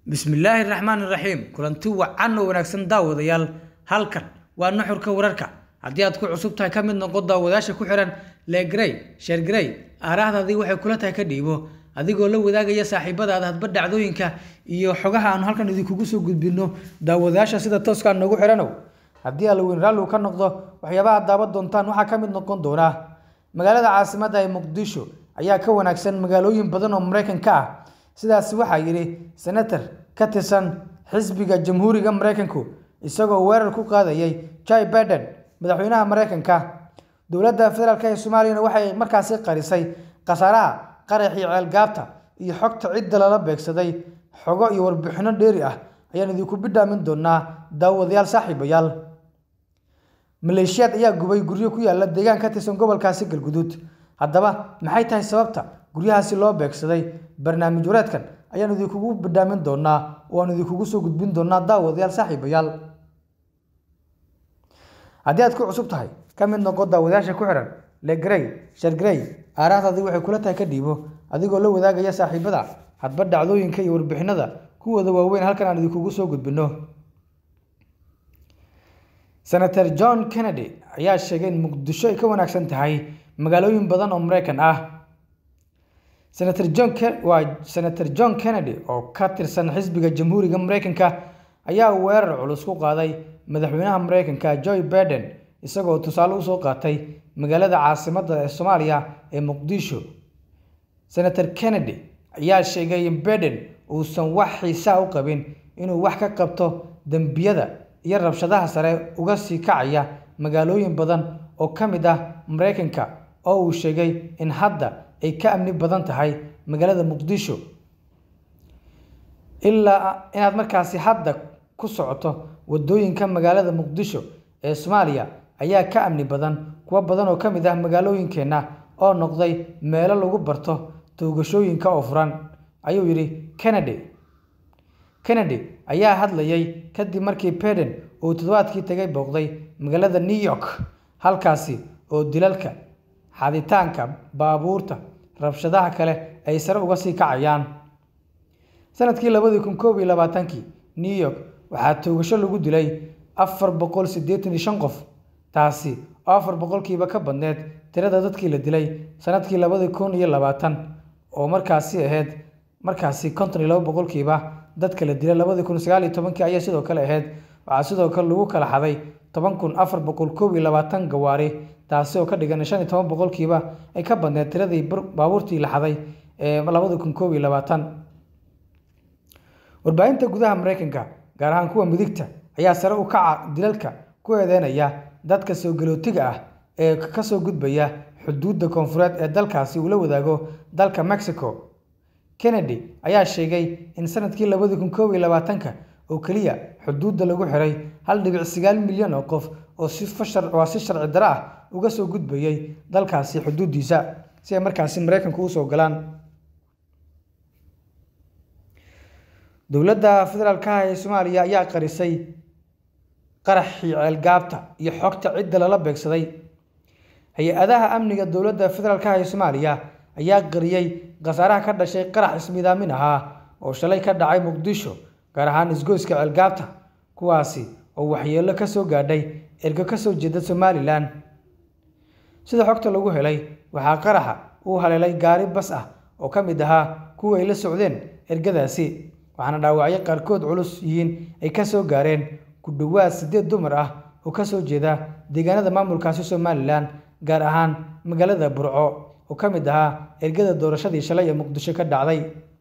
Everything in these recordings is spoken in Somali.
bismillaahi raxmaani raxiim kulanti wacan oo wanaagsan daawadayaal halkan waa nuxurka wararka haddii aad ku cusub tahay ka mid noqo daawadayaasha ku xihan legrey sheergrey aaraahdaadii waxay kula tahay ka dhiibo adigoo la wadaagaya saaxiibadaada hadba dhacdooyinka iyo xogaha aanu halkan idinkugu soo gudbino daawadayaasha sida tooskaa noogu xihanow haddii allaweyn raalligu ka noqdo waxyaabaha daawan doontaan waxaa ka mid noqon doona magaalada caasimadda ee muqdisho ayaa ka wanaagsan magaalooyin badan oo maraykanka ah sidaas waxaa yidhi senator ka tirsan xisbiga jamhuuriga maraykanku isagoo weerar ku qaadayay jai biden madaxweynaha maraykanka dowladda federaalk ee soomaaliyana waxay markaasi qarisay khasaaraha qaraxii ceelgaabta iyo xogta cidda lala beegsaday xogo iyo warbixino dheeri ah ayaan idinku bidhaamin doonaa daawadayaal saaxiibayaal maleeshiyaad ayaa gubay guryo ku yaala deegaan ka tirsan gobolkaasi galguduud haddaba maxay tahay sababta guryahaasi loo beegsaday barnaamij wareedkan ayaan idinkugu bidhaamin doonaa oo aan idinkugu soo gudbin doonaa daawadayaal saaxiibayaal haddii aad ku cusub tahay ka mid noqo daawadayaasha ku xihan legrey shargrey aaraahdaadii waxay kula tahay ka dhiibo adigoo la wadaagaya saaxiibada hadba dhacdooyinka iyo warbixinada kuwooda waaweyn halkan aan idinkugu soo gudbino senator john kennedy ayaa sheegay in muqdisho ay ka wanaagsan tahay magaalooyin badan oo maraykan ah senator john waa senator john kennedy oo ka tirsan xisbiga jamhuuriga maraykanka ayaa weerar culus ku qaaday madaxweynaha maraykanka joe biden isagoo tusaale usoo qaatay magaalada caasimadda ee soomaaliya ee muqdisho senator kennedy ayaa sheegay in biden uusan wax xiisaa u qabin inuu wax ka qabto dembiyada iyo rabshadaha sare uga sii kacaya magaalooyin badan oo ka mid ah maraykanka oo uu sheegay in hadda ay ka amni badan tahay magaalada muqdisho ilaa inaad markaasi hadda ku socoto wadooyinka magaalada muqdisho ee soomaaliya ayaa ka amni badan kuwo badan oo ka mid ah magaalooyinkeenna oo noqday meelo lagu barto toogashooyinka oo furan ayuu yidhi kennedy kennedy ayaa hadlayay kadib markii biden uu toddobaadkii tagay booqday magaalada new york halkaasi oo dilalka xaditaanka baabuurta rabshadaha kale ay sare uga sii kacayaan sanadkii labadii kun koob iyo labaatankii new york waxaa toogasho lagu dilay afar boqol siddeetan iyo shan qof taasi oo afar boqolkiiba ka badneed tirada dadkii la dilay sanadkii labadii kun iyo labaatan oo markaasi ahayd markaasi konton iyo laba boqolkiiba dadka la dilay labadii kun sagaal iyo tobankii ayaa sidoo kale ahayd waxaa sidoo kale lagu kala xaday toban kun afar boqol koob iyo labaatan gawaari taasi oo ka dhigan shan iyo toban boqolkiiba ay ka badneed tiradii baabuurtii la xaday ee labadii kun koob iyo labaatan warbaahinta gudaha maraykanka gaar ahaan kuwa midigta ayaa sare u kaca dilalka ku eedeynaya dadka soo galootiga ah ee kasoo gudbaya xuduudda koonfureed ee dalkaasi uu la wadaago dalka mexico kennedy ayaa sheegay in sanadkii labadii kun koob iyo labaatanka oo keliya xuduudda lagu xiray hal dhibic sagaal milyan oo qof oo si waa si sharci daro ah uga soo gudbayay dalkaasi xuduuddiisa si ay markaasi maraykanku usoo galaan dowladda federaalka ee soomaaliya ayaa qarisay qaraxii ceelgaabta iyo xogta cidda lala beegsaday hay-adaha amniga dowladda federaalka ee soomaaliya ayaa qariyey khasaaraha ka dhashay qarax ismidaamin ahaa oo shalay ka dhacay muqdisho gaar ahaan isgoyska ceelgaabta kuwaasi oo waxyeello ka soo gaadhay ergo ka soo jeeda somalilan sida xogta lagu helay waxaa qaraxa uu haleelay gaari bas ah oo ka mid ahaa kuwa ay la socdeen ergadaasi waxaana dhaawacyo qaarkood culus yihiin ay ka soo gaareen ku dhowaad siddeed dumar ah oo ka soo jeeda deegaanada maamulkaasi somalilan gaar ahaan magaalada burco oo ka mid ahaa ergada doorashadii shalay ee muqdisho ka dhacday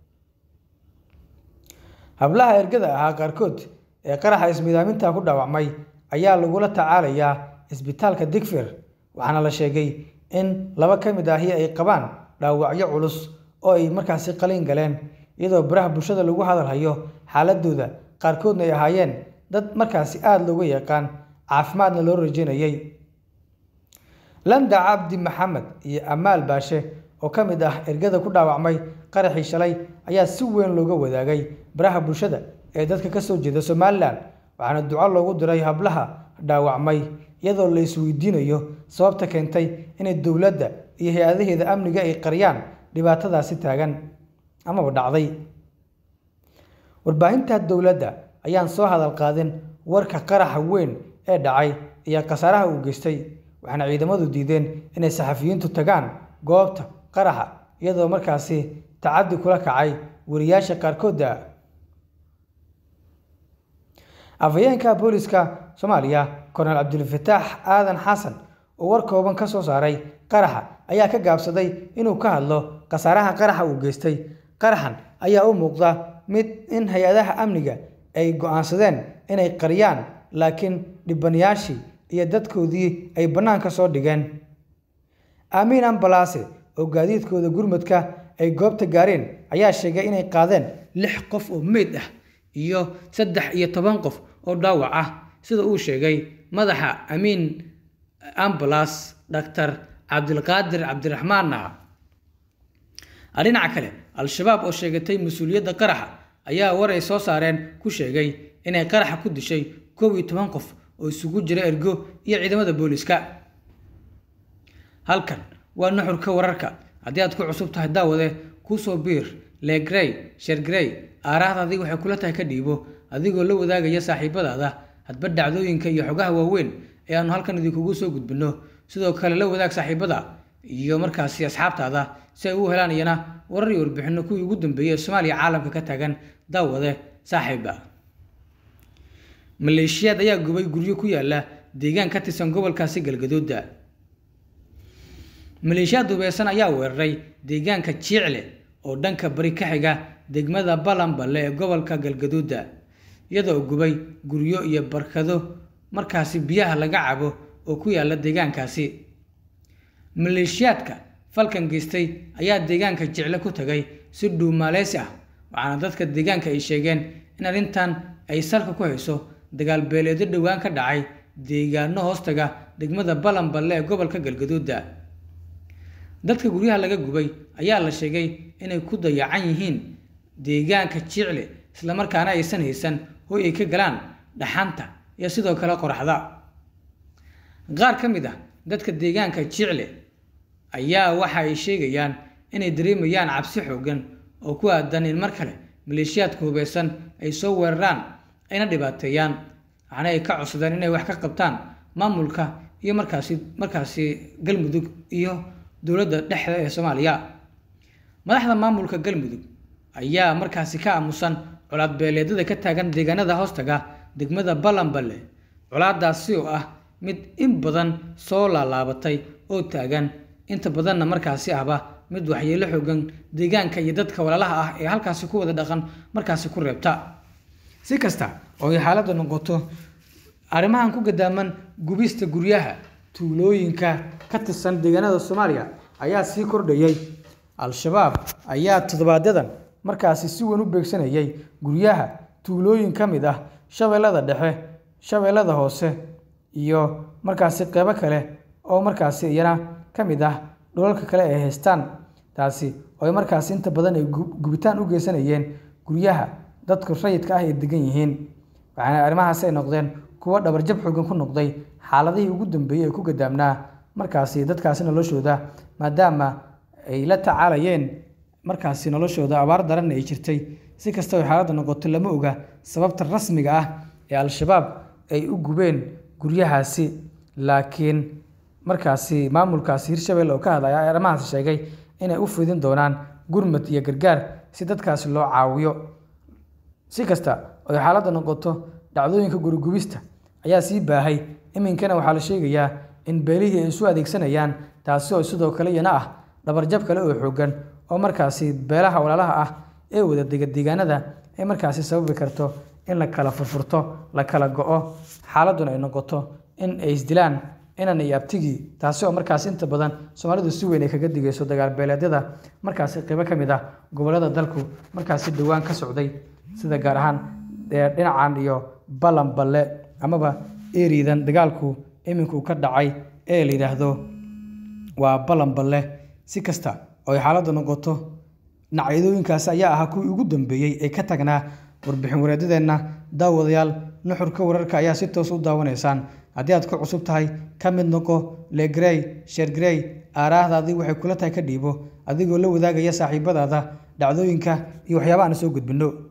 hablaha ergada ahaa qaarkood ee qaraxa ismidaaminta ku dhaawacmay ayaa lagula tacaalayaa isbitaalka digfir waxaana la sheegay in laba ka mid ahi ay qabaan dhaawacyo culus oo ay markaasi qaliin galeen iyadoo baraha bulshada lagu hadalhayo xaaladooda qaarkoodna ay ahaayeen dad markaasi aada looga yaqaan caafimaadna loo rajeynayay landa cabdi maxamed iyo amaal baashe oo ka mid ah ergada ku dhaawacmay qaraxii shalay ayaa si weyn looga wadaagay baraha bulshada ee dadka ka soo jeeda somalilan waxaana duco loogu diray hablaha dhaawacmay iyadoo la isweydiinayo sababta keentay inay dowladda iyo hay-adaheeda amniga ay qariyaan dhibaatadaasi taagan amaba dhacday warbaahinta dowladda ayaan soo hadal qaadin warka qaraxa weyn ee dhacay iyo khasaaraha uu geystay waxaana ciidamadu diideen inay saxafiyiintu tagaan goobta qaraxa iyadoo markaasi tacaddi kula kacay wariyaasha qaarkoodda afhayeenka booliska soomaaliya kornel cabdulfataax aadan xasan oo war kooban ka soo saaray qaraxa ayaa ka gaabsaday inuu ka hadlo khasaaraha qaraxa uu geystay qaraxan ayaa u muuqda mid in hay-adaha amniga ay go-aansadeen inay qariyaan laakiin dhibanayaashii iyo dadkoodii ay bannaanka soo dhigeen aamiin ambalaase oo gaadiidkooda gurmadka ay goobta gaareen ayaa sheegay inay qaadeen lix qof oo meyd ah iyo saddex iyo toban qof oo dhaawac ah sida uu sheegay madaxa amiin ambalas dhaktar cabdilqaadir cabdiraxmaan naca dhinaca kale al-shabaab oo sheegatay mas-uuliyadda qaraxa ayaa war ay soo saareen ku sheegay inay qaraxa ku dishay koob iyo toban qof oo isugu jira ergo iyo ciidamada booliska halkan waa nuxurka wararka haddii aad ku cusub tahay daawade kusoo biir legrey shergrey aaraahdaadii waxay kula tahay ka dhiibo adigoo la wadaagaya saaxiibadaada hadba dhacdooyinka iyo xogaha waaweyn ee aanu halkan idinkugu soo gudbinno sidoo kale la wadaag saaxiibada iyo markaasi asxaabtaada si ay u helaan iyana warar iyo warbixinno kuwii ugu dambeeyey ee soomaaliya caalamka ka taagan daawade saaxiiba maleeshiyaad ayaa gubay guryo ku yaala deegaan ka tirsan gobolkaasi galgaduuda maleeshiyaad dubaysan ayaa weeraray deegaanka jiicle oo dhanka bari ka xiga degmada balanballe ee gobolka galgaduuda iyadoo gubay guryo iyo barkado markaasi biyaha laga cabo oo ku yaala deegaankaasi maleeshiyaadka falkan geystay ayaa deegaanka jicle ku tagay si dhuumaaleysi ah waxaana dadka deegaanka ay sheegeen in arrintan ay salka ku hayso dagaal beeleedyo dhowaan ka dhacay deegaano hoostaga degmada balanballe ee gobolka galgaduuda dadka guryaha laga gubay ayaa la sheegay inay ku dayacan yihiin deegaanka jiicle islamarkaana aysan haysan hoy ay ka galaan dhaxanta iyo sidoo kale qoraxda qaar ka mid ah dadka deegaanka jiicle ayaa waxa ay sheegayaan inay dareemayaan cabsi xoogan oo ku aadan in mar kale maleeshiyaadka hubeysan ay soo weeraraan ayna dhibaateeyaan waxaana ay ka codsadeen inay wax ka qabtaan maamulka iyo markaasi markaasi galmudug iyo dowladda dhexda ee soomaaliya madaxda maamulka galmudug ayaa markaasi ka aamusan colaad beeleedyada ka taagan deegaanada hoostaga degmada balanballe colaadaasi oo ah mid in badan soo laalaabatay oo taagan inta badanna markaasi ahba mid waxyeelo xoogan deegaanka iyo dadka walaalaha ah ee halkaasi ku wada dhaqan markaasi ku reebta si kasta oo ay xaaladda noqoto arrimahan ku gadaaman gubista guryaha tuulooyinka ka tirsan deegaanada soomaaliya ayaa sii kordhayay al-shabaab ayaa toddobaadyaddan markaasi si weyn u beegsanayay guryaha tuulooyin ka mid ah shabeellada dhexe shabeellada hoose iyo markaasi qeybo kale oo markaasi iyana ka mid ah dhulalka kale ay haystaan taasi oo ay markaasi inta badan ay gubitaan u geysanayeen guryaha dadku rayidka ah ay degan yihiin waxaana arrimahaasi ay noqdeen kuwo dhabarjab xoogan ku noqday xaaladihii ugu dambeeyey ee ku gadaamnaa markaasi dadkaasi noloshooda maadaama ay la tacaalayeen markaasi noloshooda abaar daranna ay jirtay si kasta oo xaaladda noqoto lama oga sababta rasmiga ah ee al-shabaab ay u gubeen guryahaasi laakiin markaasi maamulkaasi hirshabelle oo ka hadlaya arrimahaasi sheegay inay u fidin doonaan gurmad iyo gargaar si dadkaasi loo caawiyo si kasta oo xaaladda noqoto dhacdooyinka gurigubista ayaa sii baahay iminkana waxaa la sheegayaa in beelihii ay isu adeegsanayaan taasi oo sidoo kale iyana ah dhabarjab kale oo xoogan oo markaasi beelaha walaalaha ah ee wada dega deegaanada ay markaasi sababi karto in la kala furfurto la kala go-o xaaladduna ay noqoto in ay isdilaan inan iyo abtigii taasi oo markaasi inta badan soomaalidu si weyn ay kaga digayso dagaal beeleedyada markaasi qeybo ka mid ah gobollada dalku markaasi dhowaan ka socday sida gaar ahaan dhinacan iyo balanballe amaba eriidan dagaalku iminkuu ka dhacay ee la yidhaahdo waa balanballe si kasta oo ay xaaladda noqoto dhinacyadooyinkaasi ayaa ahaa kuwii ugu dambeeyey ee ka tagnaa warbixin wareedadeenna daawadayaal nuxurka wararka ayaa si toos u daawanaysaan haddii aad ku cusub tahay ka mid noqo legrey shergrey aaraahdaadii waxay kula tahay ka dhiibo adigoo la wadaagaya saaxiibadaada dhacdooyinka iyo waxyaabaha aan soo gudbinno